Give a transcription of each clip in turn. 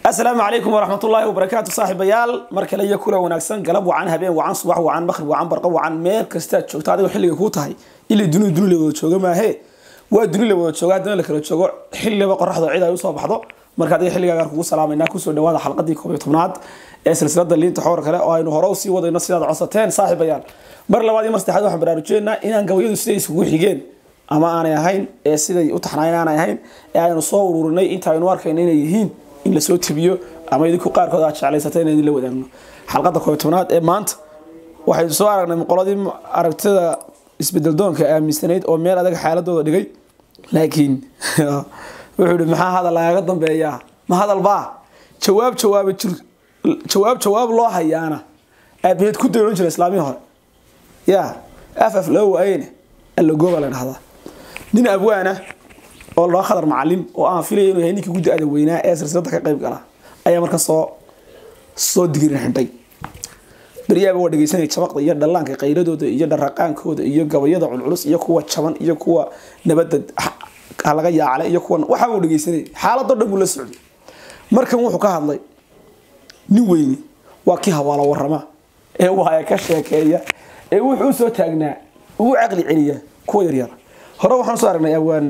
asalaamu calaykum waraxmat ullaahi wabarakaatu saaxiibayaal mar kale iyo kula wanaagsan galab wacan habeen wacan subax wacan maqrib wacan barqa wacan meel kastaad joogto adigo xilliga kuu tahay ilay dunidu duni la wada jooga maahe waa duni la wada jooga haddana la kala joogo xilliba qoraxda cid ay usoo baxdo marka adiga xilligaagaan kugu salaamayna kusoo dhawaada xalqadii koob iyo tobnaad ee silsilada liinta xoor kale oo aynu hore usii wadayno sidaad codsateen saaxiibayaal mar labaad iyo mar saddexaad waxaan baraarujeynaa inaan gabayadu siday isugu xigeen ama aanay ahayn ee siday u taxnaayeen aanay ahayn ee aynu soo ururinay inta aynu arkayno inay yihiin in lasoo tabiyo ama idinku qaarkood aad jeclaysatay inaan idinla wadaagno xalqadda koob iyo tobnaad ee maanta waxaynu soo aragnay qoladii aragtida isbedeldoonka aaminsanayd oo meel adag xaaladooda dhigay laakiin wuxuu ihi maxaa hadal lagaga dambeeyaa ma hadal baa jawaab jawaaba jir jawaab jawaab loo hayaana aabaheed ku dayran jira islaamihii hore ya af af loo waayeyne allagooba la dhahdaa nin abwaana oo loo khadar macalin oo aan filaya inuu yahay ninkii guddi-ada weynaa ee silsilada ka qayb gala ayaa marka soo soo digirin xidhay beryaaba waa dhegeysanaya jabaqda iyo dhallaanka qayladooda iyo dharaqaankooda iyo gabayada culculus iyo kuwa jaban iyo kuwa nabadda laga yaacale iyo kuwa waxaa uu dhegeysanayay xaaladoo dhan buu la socday markan wuxuu ka hadlay nin weyni waa kii hawaalo warama ee waaya ka sheekeeya ee wuxuu usoo taagnaa ugu caqli celiya kuwa yaryar hore waxaan soo aragnay abwaan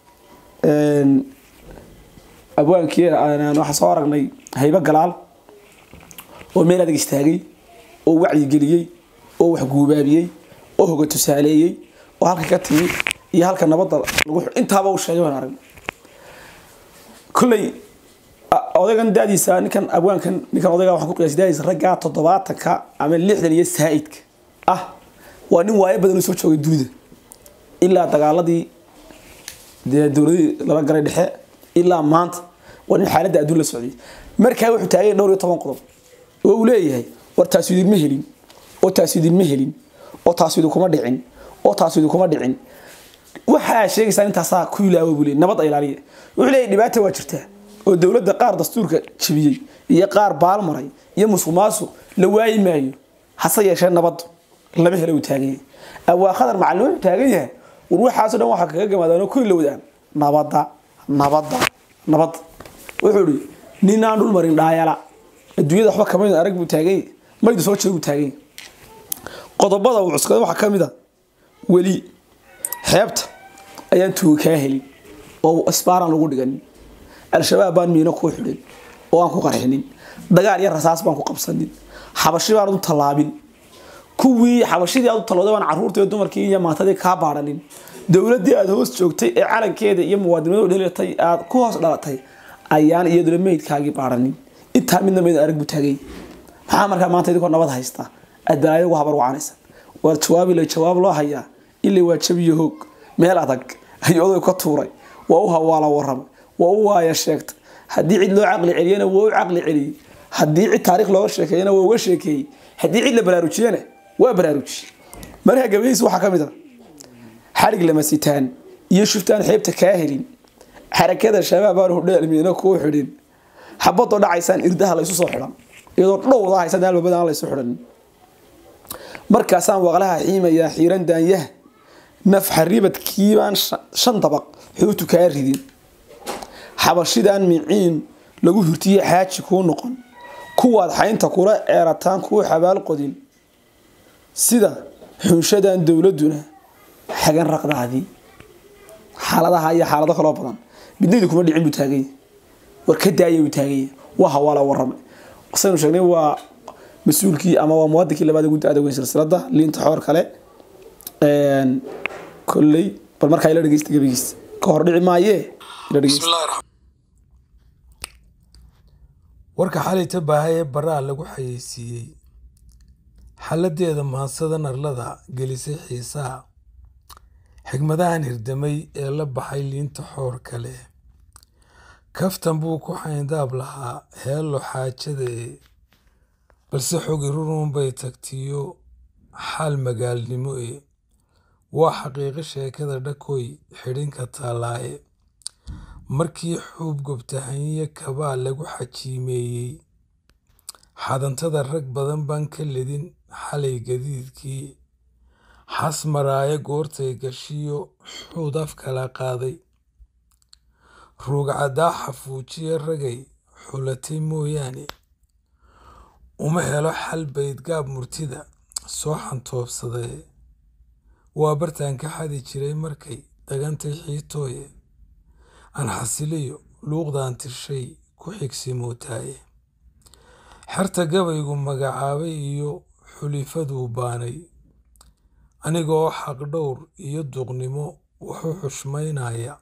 abwaankii waxaan soo aragnay haybo galaal oo meel adag istaagay oo wacyigeliyey oo wax guubaabiyey oo hoga tusaaleeyey oo halka ka timi iyo halka nabadda lagu intaaba uu sheegay waan aragnay kolley odaygan daadiisa ninkan abwaankan ninkan odayga waxaan ku qiyaasay daadiisa raggaa toddobaatanka ama lixdan iyo saa'idka ah waa nin waayo badan u soo joogay dunida ilaa dagaaladii dee dowladii lala galay dhexe ilaa maanta waa nin xaaladda adduun la socday markaa wuxuu taagay dhowr iyo toban qodob oo uu leeyahay war taasu idinma helin oo taasu idinma helin oo taasu idinkuma dhicin oo taasu idinkuma dhicin waxaa sheegaysaa intaasaa ku ilaawo buu leey nabad ilaaliya wuxuu leeyahay dhibaata waa jirtaa oo dowladda qaar dastuurka jibiyey iyo qaar baalmaray iyo musuq maasuq la waayi maayo hase yeeshee nabaddu lama helo uu taagan yahay awaa khadar macallin wuxuu taagan yahay war waxaasoo dhan waxaa kaga gamaadaan oo ku ilowdaan nabadda nabadda nabadda wuxuu ihi nin aan dhul marin dhaayala adduunyada waxba kamayn arag buu taagan yahay maydu soo jeed buu taagan yahay qodobada uu cuskaday waxaa ka mid a weli xeebta ayaan tuuga kaa helin oo isbaaraan lagu dhiganin al-shabaab baan miino kuu xidhin oo aan ku qarxinin dagaal iyo rasaas baan ku qabsanin xabashi baan u tallaabin kuwii xabashidii aad u tallooday baan carruurtii dumarkii iyo maatadii kaa baadhanin dowladdii aad hoos joogtay ee calankeeda iyo muwaadinimadu dhelatay aad ku hoos dhalatay ayaan iyaduna meydkaagii baadhanin intaa midna meyd arag buu taagay maxaa markaa maanta idinkoo nabad haysta aad balaayo ugu habar wacanaysan waar jawaabi la jawaab loo hayaa ilay waa jabiyo hoog meel adag ayuu oday ka tuuray waa u hawaala warramay waa u waaya sheegtay haddii cid loo caqli celiyana waa u caqli celiyey haddii cid taariikh looga sheekeeyana waa uga sheekeeyey haddii cid la baraarujiyana waa baraarujiyey markaa gabayhiis waxaa ka mid a xarig lama sitaan iyo shuftaan xeebta kaa helin xarakada shabaab aan hudheelmiino kuu xidhin xabadoo dhacaysaan irdaha laysu soo xidhan iyadoo dhowda haysan albabada aan laysu xidhan markaasaan waqlaha xiimayaa xiiran daanyaha nafxa ribadkiibaan shan dabaq xuutu kaa ridin xabashidaan miciin lagu hurtiye xaaji kuu noqon kuwaad xaynta kula ceerataan kuu xabaal qodin sida xunshadan dowladuna xagan raqdaadii xaaladaha iyo xaalado kaloo badan midnaydu kuma dhicin buu taaganya war ka daaya buu taaganya waa hawaala warramay saynu sheegnay waa mas-uulkii ama waa muwadinkii labaad guddi adaweyn silsilada liinta xoor kale kolley bal markaa ila dhegeysta gebigiis ka hor dhici maayee ila dhegeysta warka xalayta baahay ee baraha lagu xayeysiiyey xaladeeda maansada narlada gelisay xiisaha xigmadahan hirdamay ee la baxay liinta xoor kale kaftan buu ku xayndaab lahaa heello xaajada ee balse xogi rurun bay tagtiyo xaal magaalnimo ee waa xaqiiqo sheekada dhakoy xidhinka taallaaye markii xuub gobtahanyo kabaa lagu xajiimeeyey xadantada rag badan baan ka ledin xalay gadiidkii xas maraayo goortay gashiyo xuud af kala qaaday ruugcadaa xafuujiye ragay xulatay mooyaane uma helo xal baydgaab murtida soo xantoobsadee waa bartaan ka xadi jiray markay dagantay xiitooye aan xasiliyo luuqdaan tirshay ku xigsi mootaaye xerta gabaygu magacaabay iyo xulifaduu baanay anigoo xaqdhowr iyo duqnimo wuxuu xushmaynaya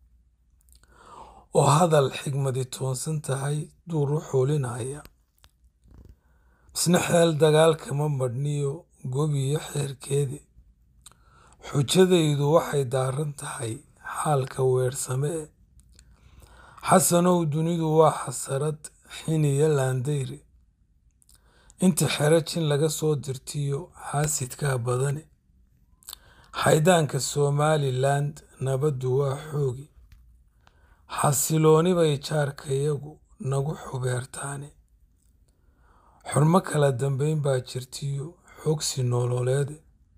oo hadal xigmadi toonsan tahay duur u xuulinaya misna xeel dagaalkama madhniyo gobiyo xeerkeedi xujadaydu waxay daaran tahay xaalka weersame xasanow dunidu waa xasarad xiniyo laandayre inta xero jin laga soo dirtiyo xaasidkaa badane xaydaanka somaliland nabaddu waa xoogi xasilooni bay jaarkayagu nagu xubeertaane xurmo kala dambayn baa jirtiyo xogsi nololeede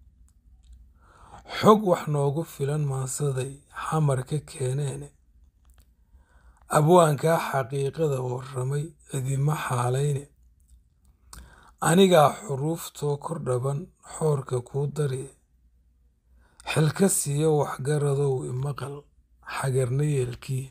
xog wax noogu filan maansaday xamar ka keeneene abwaankaa xaqiiqada warramay cidima xaalayne anigaa xuruuftoo kor dhaban xoorka kuu darye xilka siiyo waxgaradow imaqal xagarna yeelkii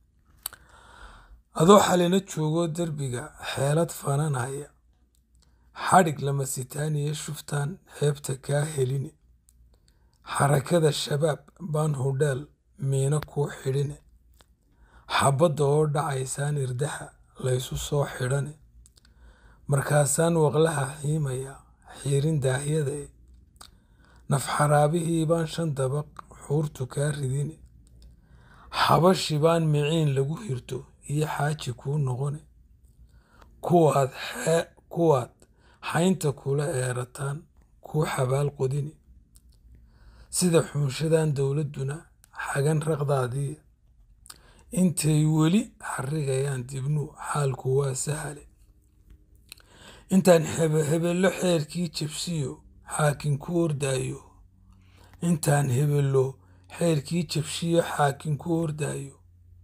adoo xalina joogoo derbiga xeelad fananaya xadhig lama sitaaniyo shuftaan xeebta kaa heline xarakada shabaab baan hudheel miino kuu xidhine xabbadda oo dhacaysaan irdaha laysu soo xidhane markaasaan waqlaha xiimaya xiirin daahyadae nafxaraabihii baan shan dabaq xuurtu kaa ridine xabashi baan miciin lagu hirto iyo xaaji kuu noqone kuwaad kuwaad xaynta kula eerataan kuu xabaal qodine sida xuunshadan dowladduna xagan raqdaadii intay weli xarrigayaan dibnuu xaalku waa sahale intaan hebello xeerkii jabsiyo xaakin ku ordaayo intaan hebello xeerkii jabshiyo xaakin ku ordaayo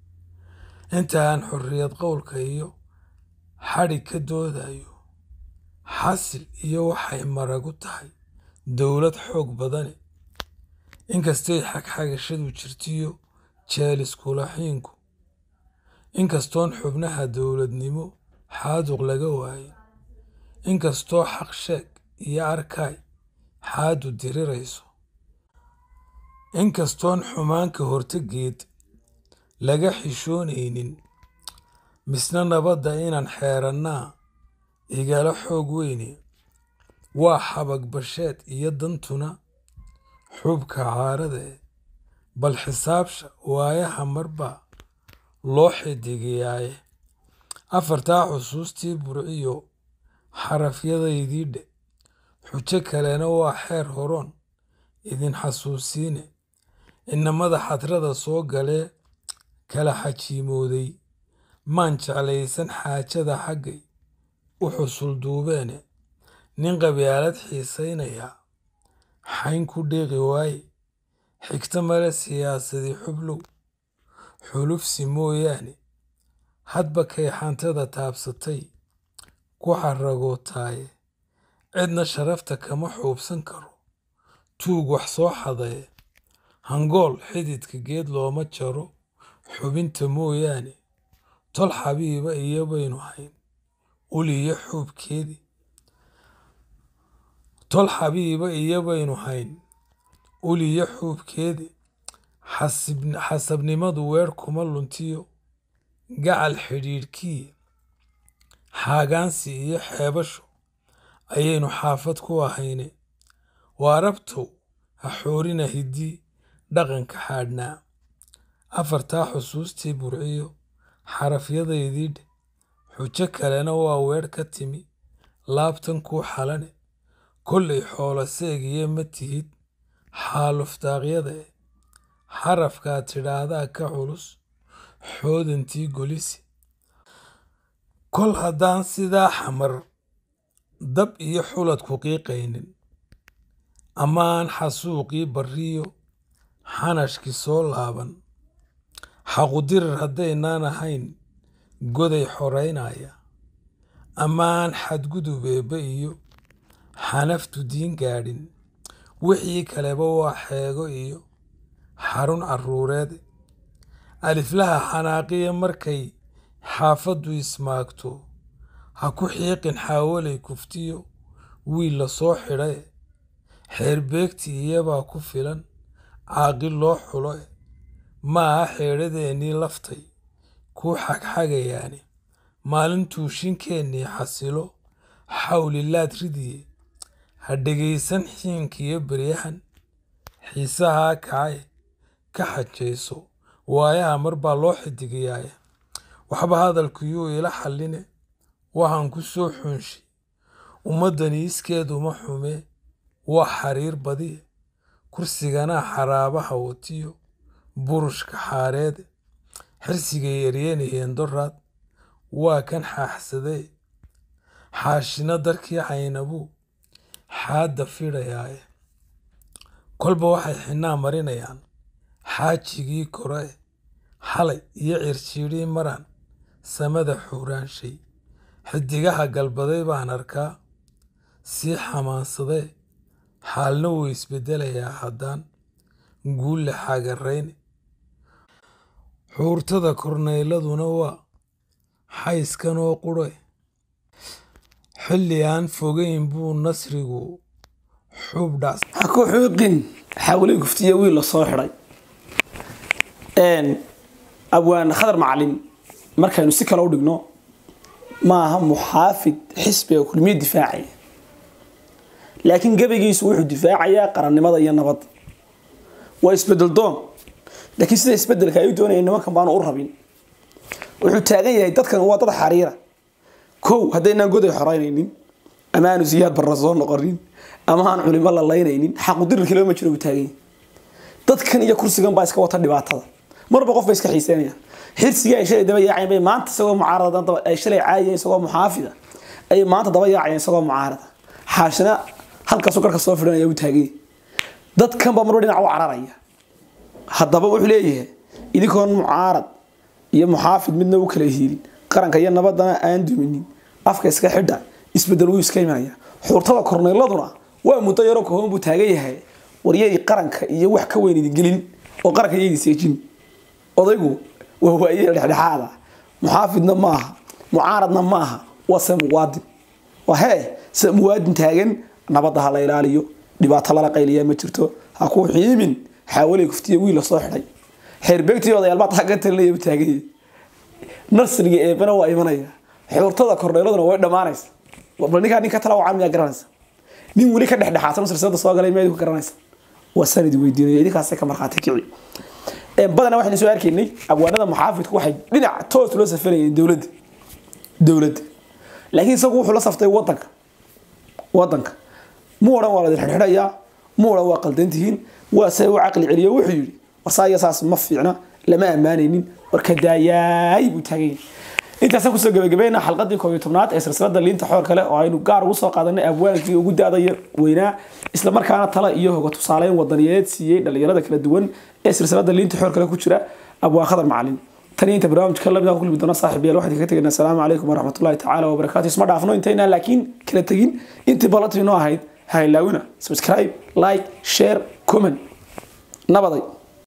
intaan xorriyad qowlka iyo xadhig ka doodayo xasil iyo waxay maragu tahay dowlad xoog badane inkastay xagxagashadu jirtiyo jeeliskulaxiinku inkastoon xubnaha dowladnimo xaaduq laga waayin inkastoo xaq sheeg iyo arkaay xaadu dirirayso inkastoon xumaanka hortegeed laga xishoonaynin misna nabadda inaan xeerannaa igala xoog weyne waa xabag basheed iyo dantuna xubka caaradae bal xisaabsha waayaha marbaa loo xidigayaaye afartaa xusuustii burciyo xarafyadaydii dhe xujo kalena waa xeer horoon idin xasuusiine inamada xadrada soo galee kala xajiimooday maan jeclaysan xaajada xaggay u xusul duubeene nin qabyaalad xiisaynayaa xayn ku dheeqi waaye xigto male siyaasadii xublow xulufsi mooyaane hadba kay xantada taabsatay ku xaragootaaye cidna sharafta kama xuubsan karo tuug wax soo xadaye hangool xididka geed looma jaro xubinta mooyaane tol xabiiba iyo baynu hayn uliyo xuubkeedii tol xabiiba iyo baynu hayn uliyo xuubkeedii xasabnimadu weer kuma luntiyo gacal xidhiidhkii xaagaansi iyo xeebasho ayaynu xaafad ku ahayne waarabtow ha xoorina hiddii dhaqanka xaadhnaa afartaa xusuustii burciyo xarafyadaydii dhe xujo kalena waa weer ka timi laabtan kuu xalane kollay xoolo seegiyo ma tihid xaalufdaaqyadae xarafkaad tidhaahdaa ka culus xoodantii golisi kol haddaan sidaa xamar dab iyo xulad ku qiiqaynin amaan xasuuqii barriyo xanashkii soo laaban xaqudirir haddaynaan ahayn goday xoraynaya ammaan xadgudub eebbe iyo xanaftu diin gaadhin wixii kaleba waa xeego iyo xarun carruureed aliflaha xanaaqiya markay xaafaddu ismaagto ha ku xiiqin xaawalay kuftiyo wiil la soo xidhae xeerbeegti iyabaa ku filan caaqil loo xulo e maaha xeedhadeennii laftay kuu xagxagayaane maalintuu shinkeennii xasilo xawlilaad ridiye ha dhegaysan xiinkiyo beryahan xiisahaa kacae ka xajayso waayaha mar baa loo xidigiyaaye waxba hadalkuyuu ila xalline waxaan ku soo xunshi ummaddani iskeeduma xumee waa xariir badiye kursiganaa xaraabaha watiyo burushka xaareede xirsigay eryenayeen doraad waa kan xaaxsadee xaashina darkii caynabuu xaadda fidhayaaye kolba waxay xinnaa marinayaan xaajigii kore xalay iyo cirjiidhii maraan samada xuuraanshay xidigaha galbaday baan arkaa sii xamaansadee xaalna wuu isbeddelayaa haddaan guulle xagarayne xuurtada kornayladuna waa xayskanoo qudhe xilli aan fogayn buu nasrigu xuub dhacs ha ku xuuqin xawlay kuftiya wiil la soo xidhay abwaan khadar macalin markaynu si kale u dhigno maaha muxaafid xisbiga kulmiye difaacaya laakiin gebagiisu wuxuu difaacayaa qarannimada iyo nabadda waa isbedel doon laakiin sida isbedelka ay u doonayeen nimankan baanu u rabin wuxuu taagan yahay dadkan waa dad xariira kow haddaynaan goday xoreynaynin ama aanu siyaad barra soo noqonin ama aan culimo la laynaynin xaqudirirkii lama jiro buu taagan yahay dadkan iyo kursigan baa iska wata dhibaatada marba qof bay iska xiiseynayaan xirsigii ay shalay daba yaacayeen bay maanta isagoo mucaarada ay shalay caayayeen isagoo muxaafida ay maanta daba yaacayeen isagoo mucaarada xaashina halkaasuu garka soo fidhanaya uu taagan yahay dadkan baa marba dhinac u cararaya haddaba wuxuu leeyahay idinkoon mucaarad iyo muxaafid midna u kala hiilin qaranka iyo nabadana aan duminin afka iska xidha isbedel wuu iska imanaya xuurtada korneyladuna waa muddo yaroo kooban buu taagan yahay waryay qaranka iyo wax ka weyn idin gelin oo qaranka iyadi seejin odaygu waa waaye dhexdhexaada muxaafidna maaha mucaaradna maaha waa se muwaadin waa hee se muwaadin taagan nabadda ha la ilaaliyo dhibaato lala qayliya ma jirto ha ku xiimin xaawalay kuftiya wiil la soo xidhay xeerbeegtii odayaal baa taga talinaya buu taagan yahay nasriga eebana waa imanaya xuurtada korneeladuna way dhammaanaysa bal ninkaa nin ka tala wacan miyaa garanaysa nin weli ka dhexdhexaadsan silsilada soo galay miyaa idinku garanaysa waa sanadi weydiinaya idinkaasay ka markhaati kici badanaa waxaynu soo arkaynay abwaanada muxaafidku waxay dhinac toos loo safarayeen dowladda dowladda laakiin isagu wuxuu la saftay wadanka wadanka mu odhan waa la xidhxidhayaa mu odhan waa qaldantihiin waa se u caqli celiyo wuxuu yidhi warsaaya saas ma fiicna lama ammaanaynin warka daayaay buu taagan yahay intaasaan kusoo gabagabayna xalqadii koob iyo tobnaad ee silsilada liinta xoor kale oo aynu gaar ugu soo qaadanay abwaankii ugu daadaya weynaa isla markaana tala iyo hoga tusaaleyn wadaniyadeed siiyey dhalinyarada kala duwan ee silsilada liinta xoor kale ku jira abwaan khadar macalin tan iyo inta barnaamijka lamid ku kulmi doona saaxib yaal waxaan kaga tegaynaa asalaamu calaykum waraxmatullahi tacaala wabarakaatu isma dhaafno intaynaa laakiin kala tegin intii ballantii noo ahayd ha ilaawina subscribe like share comment nabaday